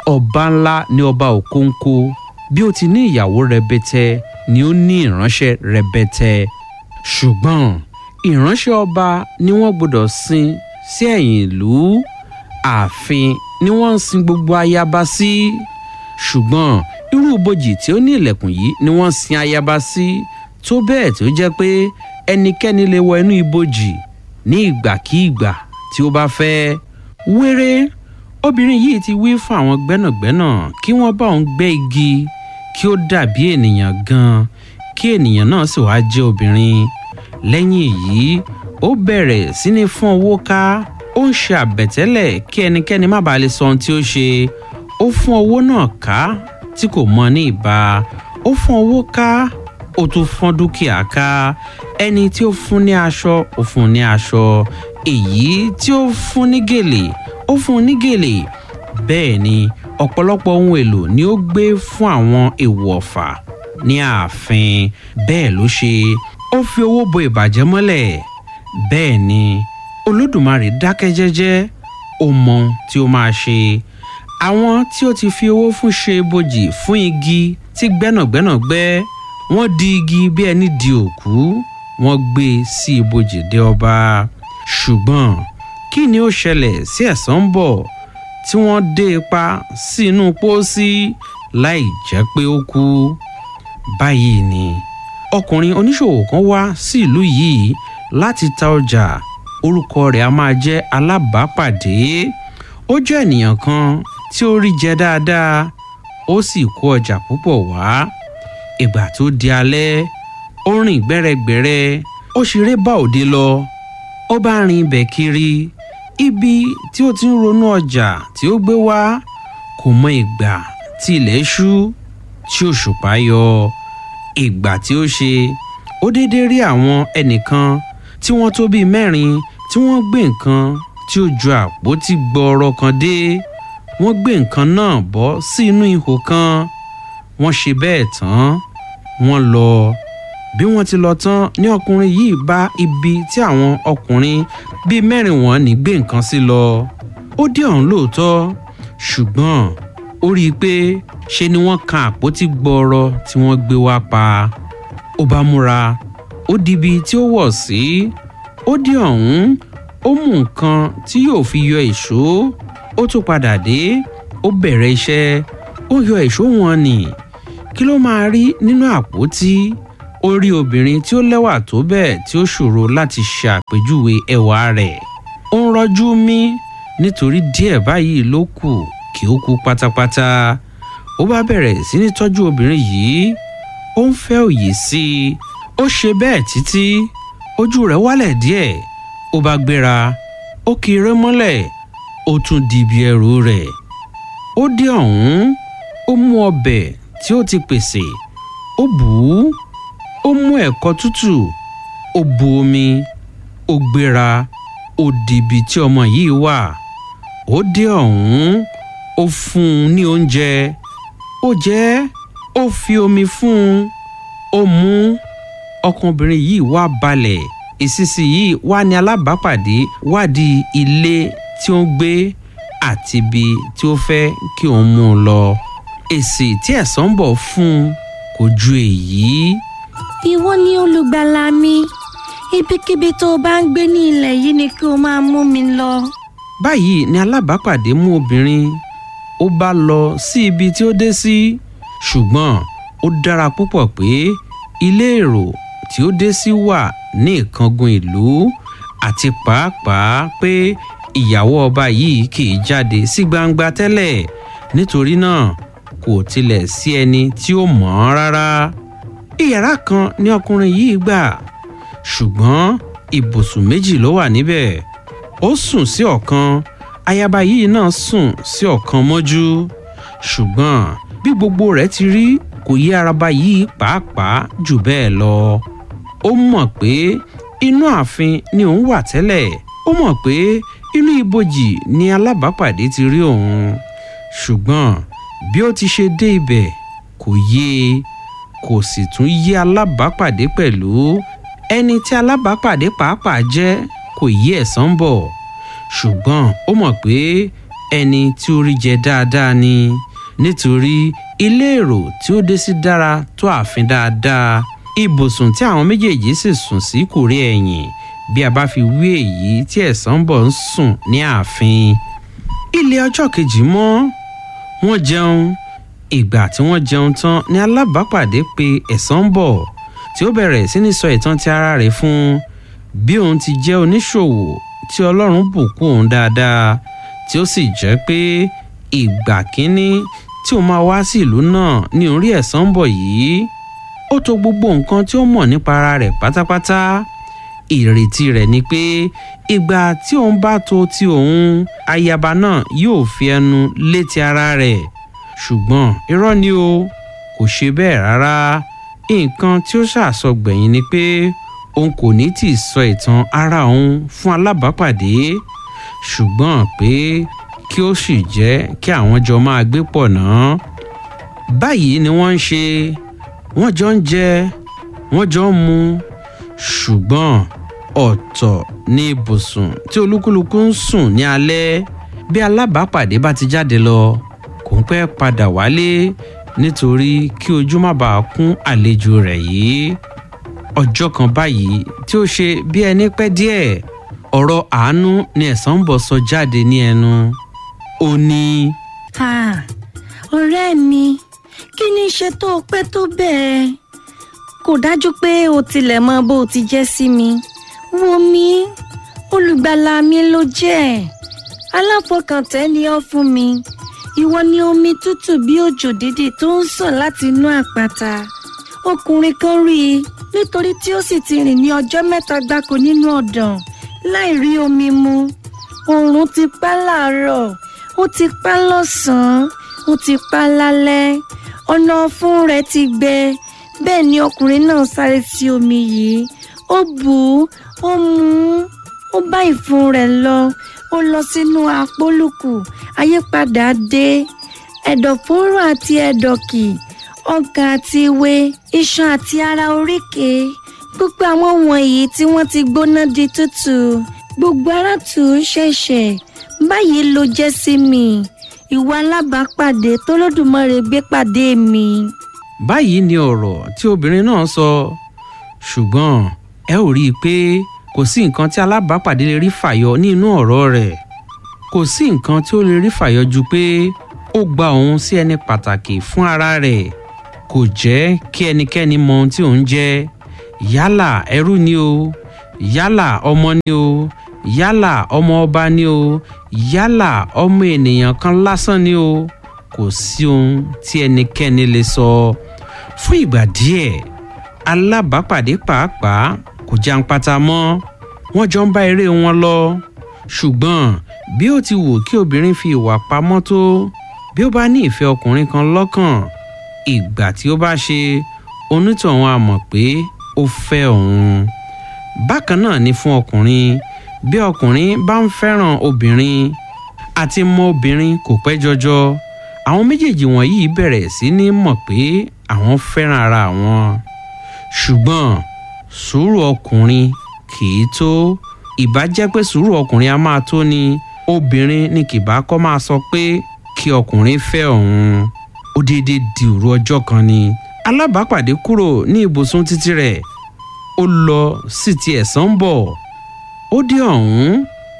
ọba ńlá ní ọba òkóńkó bí ó ti ní ìyàwó rẹbẹtẹ ni ó ní ìránṣẹ́ rẹbẹtẹ ṣùgbọ́n ìránṣẹ́ ọba ni wọ́n gbọ́dọ̀ sin sí ẹ̀yìn ìlú ààfin ni wọ́n ń sin gbogbo ayaba sí ṣùgbọ́n irú ibojì tí ó ní ilẹ̀kùn yìí ni wọ́n sin ayaba sí tó bẹ́ẹ̀ tó jẹ́ pé ẹnikẹ́ni lè wọ inú ibojì ní ìgbàkíìgbà tí ó bá fẹ́ wéré obìnrin yìí ti wí fún àwọn gbẹ́nàgbẹ́nà kí wọ́n bá òun gbẹ́ igi kí ó dàbí ènìyàn gan kí ènìyàn náà sì wá jẹ́ obìnrin lẹ́yìn èyí ó bẹ̀rẹ̀ sí ní fún owó ká ó ń ṣe àbẹ̀tẹ́lẹ̀ kí ẹnikẹ́ni má bàa lè sọ ohun tí ó ṣe ó fún owó náà ká tí kò mọ ní ìbá ó fún owó ká ó tún fún dúkìá ká ẹni tí ó fún ní aṣọ ó fún ní aṣọ èyí tí ó fún ní gèlè ó fún ní gèlè bẹ́ẹ̀ ni ọ̀pọ̀lọpọ̀ ohun èlò ni ó gbé fún àwọn èèwọ̀ ọ̀fà ní ààfin bẹ́ẹ̀ ló ṣe ó fi owó bo ìbàjẹ́ mọ́lẹ̀ bẹ́ẹ̀ ni olódùmarè dákẹ́ jẹ́jẹ́ ó mọ ohun tí ó máa ṣe àwọn tí ó ti fi owó fún ṣe ibojì fún igi tí gbẹ́nàgbẹ́nà gbẹ́ wọ́n di igi bí ẹni di òkú wọ́n gbé e sí ibojì dé ọba ṣùgbọ́n kí ni ó ṣẹlẹ̀ sí ẹ̀sán ń bọ̀ tí wọ́n dé ipa sí inú pósí láì jẹ́ pé ó kú báyìí ni ọkùnrin oníṣòwò kan wá sí ìlú yìí láti ta ọjà orúkọ rẹ̀ a máa jẹ́ alábàápàdé ó jẹ́ ènìyàn kan tí ó rí jẹ dáadáa ó sì kó ọjà púpọ̀ wá ìgbà tó di alẹ́ ó rìn gbẹ́rẹ́gbẹ́rẹ́ ó ṣeré bá òde lọ ó bá rin ibẹ̀ kiri ibi tí ó ti ń ronú ọjà tí ó gbé wá kò mọ ìgbà tí ilẹ̀ ṣú tí òṣùpá yọ ìgbà tí ó ṣe ó déédéé rí àwọn ẹnìkan tí wọ́n tó bíi mẹ́rin tí wọ́n gbé nǹkan tí ó ju àpótí gbọọrọ kan dé wọ́n gbé nǹkan náà bọ́ sí inú ihò kan wọ́n ṣe bẹ́ẹ̀ tán wọ́n lọ bí wọ́n ti lọ tán ní ọkùnrin yìí bá ibi tí àwọn ọkùnrin bíi mẹ́rin wọn ní gbé nǹkan sí lọ ó dé ọ̀hún lóòótọ́ ṣùgbọ́n ó rí i pé ṣe ni wọ́n kan àpótí gbọọrọ tí wọ́n gbé wá pa ó bá múra ó dibi tí ó wọ̀ sí ó dé ọ̀hún ó mú nǹkan tí yóò fi yọ ìṣó ó tún padà dé ó bẹ̀rẹ̀ iṣẹ́ ó yọ ìṣó wọn nì kí ló máa rí nínú àpótí ó rí obìnrin tí ó lẹ́wà tó bẹ́ẹ̀ tí ó ṣòro láti ṣe àpèjúwe ẹwà rẹ̀ ó ń rọ́jú mí nítorí díẹ̀ báyìí ló kù kí ó kú pátápátá ó bá bẹ̀rẹ̀ sí ní tọ́jú obìnrin yìí ó ń fẹ́ òye sí i ó ṣe bẹ́ẹ̀ títí ojú rẹ̀ wálẹ̀ díẹ̀ ó bá gbéra ó kì í rẹ́ mọ́lẹ̀ ó tún di ibi ẹrù rẹ̀ ó dé ọ̀hún ó mú ọbẹ̀ tí ó ti pèsè ó bù ú ó mú ẹ̀kọ tútù ó bu omi ó gbéra ó dìbì tí ọmọ yìí wà ó dé ọ̀hún ó fún un ní oúnjẹ ó jẹ ó fi omi fún un ó mú ọkùnrin yìí wá balẹ̀ ìsísí yìí wá ní alábàápàdé wádìí ilé tí ó ń gbé àti ibi tí ó fẹ́ kí òun mú un lọ èsì tí ẹ̀sán ń bọ̀ fún un kò ju èyí. ìwọ ni olùgbàlà mi ibikíbi tó o bá ń gbé ní ilẹ̀ yìí ni kí o máa mú mi lọ. báyìí ni alábàápàdé mú obìnrin ó bá lọ sí ibi tí ó dé sí ṣùgbọ́n ó dára púpọ̀ pé ilé èrò tí ó dé sí wà ní ìkangun ìlú àti pàápàá pé ìyàwó ọba yìí kì í jáde sí gbangba tẹ́lẹ̀ nítorí náà kò tilẹ̀ sí ẹni tí ó mọ̀ ọ́n rárá ìyàrá kan ni ọkùnrin yìí gbà ṣùgbọ́n ibùsùn méjì ló wà níbẹ̀ ó sùn sí ọ̀kan ayaba yìí náà sùn sí ọ̀kan mọ́jú ṣùgbọ́n bí gbogbo rẹ̀ ti rí kò yé araba yìí pàápàá jù bẹ́ẹ̀ lọ ó mọ̀ pé inú ààfin ni òun wà tẹ́lẹ̀ ó mọ̀ pé inú ibojì ni alábàápàdé ti rí òun ṣùgbọ́n bí ó ti ṣe dé ibẹ̀ kò yé e kò sì tún yé alábàápàdé pẹ̀lú ẹni tí alábàápàdé pàápàá jẹ́ kò yé ẹ̀sán bọ̀ ṣùgbọ́n ó mọ̀ pé ẹni tí ó rí jẹ dáadáa ni nítorí ilé èrò tí ó dé sí dára tó ààfin dáadáa ibùsùn tí àwọn méjèèjì sì sùn sí kò rí ẹ̀yìn bí a bá fi wé èyí tí ẹ̀sán bọ̀ ń sùn ní ààfin ilé ọjọ́ kejì mọ́ wọ́n jẹun ìgbà tí wọ́n jẹun tán ni alábàápàdé pé ẹ̀sán bọ̀ tí ó bẹ̀rẹ̀ sí ní sọ ìtàn ti ara rẹ̀ fún un bí òun ti jẹ́ oníṣòwò tí ọlọ́run bùkún òun dáadáa tí ó sì jẹ́ pé ìgbà kínní tí òun máa wá sí ìlú náà ní orí ẹ̀sán bọ̀ yìí ó to gbogbo nǹkan tí ó mọ̀ nípa ara rẹ̀ pátápátá ìrètí rẹ̀ ni pé ìgbà tí òun bá to ti òun ayaba náà yóò fi ẹnu létí ara rẹ̀ ṣùgbọ́n irọ́ ni o kò ṣe bẹ́ẹ̀ rárá nǹkan tí ó ṣàsọgbẹ̀yìn ni pé òun kò ní tì í sọ ìtàn ara òun fún alábàápàdé ṣùgbọ́n pé kí ó sì jẹ́ kí àwọn jọ máa gbé pọ̀ náà báyìí ni wọ́n ń ṣe wọ́n jọ ń jẹ wọ́n jọ ń mu ṣùgbọ́n ọ̀tọ̀ ní ibùsùn tí olúkúlùkù ń sùn ní alẹ́ bí alábàápàdé bá ti jáde lọ kò ń pẹ́ padà wálé nítorí kí ojú má bàa kún àlejò rẹ̀ yìí ọjọ́ kan báyìí tí ó ṣe bí ẹni pẹ́ díẹ̀ ọ̀rọ̀ àánú ni ẹ̀sán ń bọ̀ sọ jáde ní ẹnu ó ní. ha ọ̀rẹ́ mi kí ni ṣe tó o pẹ́ tó bẹ́ẹ̀ kò dájú pé o tilẹ̀ mọ bó o ti jẹ́ sí mi wo mi olùgbàlà mi ló jẹ́ aláfọkàntẹ́ ni ọ́ fún mi ìwọ ni omi tútù bí òjò dídì tó ń sàn láti inú àpáta ọkùnrin kan rí i nítorí tí ó sì ti rìn ní ọjọ́ mẹ́ta gbáko nínú ọ̀dàn láì rí omi mu oòrùn ti pa láàárọ̀ ó ti pa lọ́sàn-án ó ti pa lálẹ́ ọ̀nà ọ̀fun rẹ̀ ti gbẹ bẹ́ẹ̀ ni ọkùnrin náà sáré sí omi yìí ó bù ú ó mu ú ó bá ìfun rẹ̀ lọ ó lọ sínú àpólùkù àyípadà dé ẹ̀dọ̀fóró àti ẹ̀dọ̀kì ọkàn àti ìwé iṣan àti ara oríkèé gbogbo àwọn wọ̀nyí tí wọ́n ti gbóná di tútù gbogbo ara tù ú ṣẹ̀ṣẹ̀ báyìí ló jẹ́ sí mi ìwà alábàápàdé tó lódùmarè gbé pàdé mi. báyìí ni ọ̀rọ̀ tí obìnrin náà sọ ṣùgbọ́n ẹ ò rí i pé kò sí nǹkan tí alábàápàdé lè rí fàyọ nínú ọ̀rọ̀ rẹ̀ kò sí nǹkan tí ó lè rí fàyọ ju pé ó gba òun sí ẹni pàtàkì fún ara rẹ̀ kò jẹ́ kí ẹnikẹ́ni mọ ohun tí òun jẹ́ yálà ẹrú ni o yálà ọmọ ni o yálà ọmọ ọba ni o yálà ọmọ ènìyàn kan lásán ni o kò sí ohun tí ẹnikẹ́ni lè sọ fún ìgbà díẹ̀ alábàápàdé pàápàá kò jàǹpátá mọ́ wọ́n jọ ń bá eré wọn lọ ṣùgbọ́n bí ó ti wù kí obìnrin fi ìwà pamọ́ tó bí ó bá ní ìfẹ́ ọkùnrin kan lọ́kàn ìgbà tí ó bá ṣe onítọ̀hún á mọ̀ pé ó fẹ́ òun bákan náà ni fún ọkùnrin bí ọkùnrin bá ń fẹ́ràn obìnrin àti mọ obìnrin kò pẹ́ jọjọ àwọn méjèèjì wọ̀nyí bẹ̀rẹ̀ sí ní mọ̀ pé àwọn fẹ́ràn ara wọn ṣùgbọ́n sùúrù ọkùnrin kì í tó ìbá jẹ́ pé sùúrù ọkùnrin a máa tó ni obìnrin ni kìbá kọ́ máa sọ pé kí ọkùnrin fẹ́ òun ó déédéé di òru ọjọ́ kan ni alábàápàdé kúrò ní ibùsùn títí rẹ̀ ó lọ sí ti ẹ̀sán ń bọ̀ ó dé ọ̀hún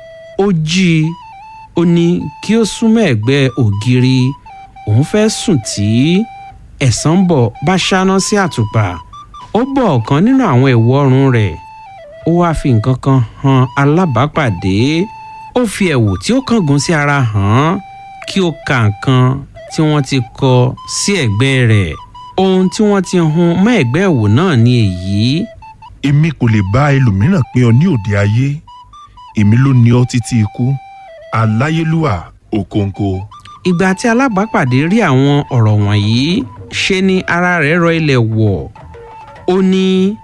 ó jí i ó ní kí ó súnmọ́ ẹ̀gbẹ́ ògiri òun fẹ́ sùn tí ẹ̀sán ń bọ̀ bá ṣáná sí àtùpà ó bọ̀ ọ̀kan nínú àwọn ẹ̀wù ọrùn rẹ̀ ó wáá fi nǹkan kan han alábàápàdé ó fi ẹ̀wù tí ó kángun sí ara hàn án kí ó ka nǹkan tí wọ́n ti kọ sí ẹ̀gbẹ́ rẹ̀ ohun tí wọ́n ti hun mọ́ ẹ̀gbẹ́ ẹ̀wù náà ni èyí èmi kò lè bá ẹlòmíràn pín ọ ní òde ayé èmi ló ní ọ títí ikú aláyélúwà òkòǹkò. ìgbà tí alábàápàdé rí àwọn ọ̀rọ̀ wọ̀nyí ṣe ni ara rẹ̀ rọ ilẹ̀ wọ̀ ó ní.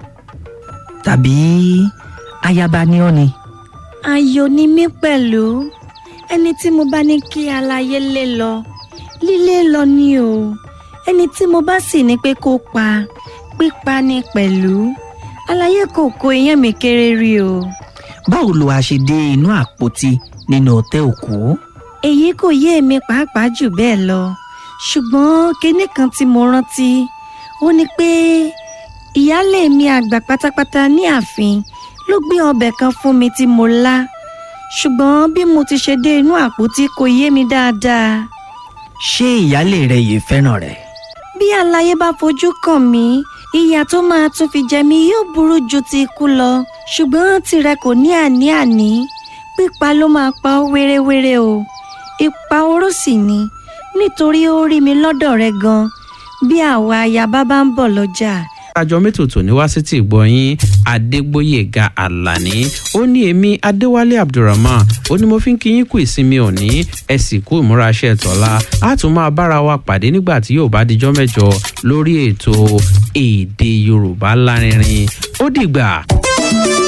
tàbí ayaba ni ọ́ ni. ayọ̀ ni mí pẹ̀lú ẹni tí mo bá ní kí aláyé lé lọ lílé lọ ni o ẹni tí mo bá sì ní pé kó pa pípa ni pẹ̀lú aláyé kò kó iyán mi kéré rí o. báwo lo a ṣe dé inú àpótí nínú ọ̀tẹ̀ òkú. èyí kò yé èmi pàápàá jù bẹ́ẹ̀ lọ ṣùgbọ́n kinní kan tí mo rántí ó ní pé ìyáálé mi àgbà pátápátá ní ààfin ló gbé ọbẹ̀ kan fún mi tí mo lá ṣùgbọ́n bí mo ti ṣe dé inú àpótí kò yé mi dáadáa ṣé ìyáálé rẹ yìí fẹ́ràn rẹ. bí àlàyé bá fojú kàn mí ìyà tó máa tún fi jẹ mí yóò burú ju ti ikú lọ ṣùgbọ́n tirẹ̀ kò ní àní-àní pípa ló máa pa ó wéréwéré o ipa oró sì ni nítorí ó rí mi lọ́dọ̀ rẹ gan bí àwa ayaba bá ń bọ̀ lọ́jà àjọ mẹ́tòtò ní wá sí ti gbọ̀nyìn adégbòyèga alani ó ní èmi adéwálé abdulrahman ó ní mo fi ń kí yín kú ìsinmi òní ẹ sì kú ìmúraṣẹ́ tọ́lá á tún máa bára wa pàdé nígbà tí yóò bá dijọ́ mẹ́jọ lórí ètò èdè yorùbá lárinrin ó dìgbà.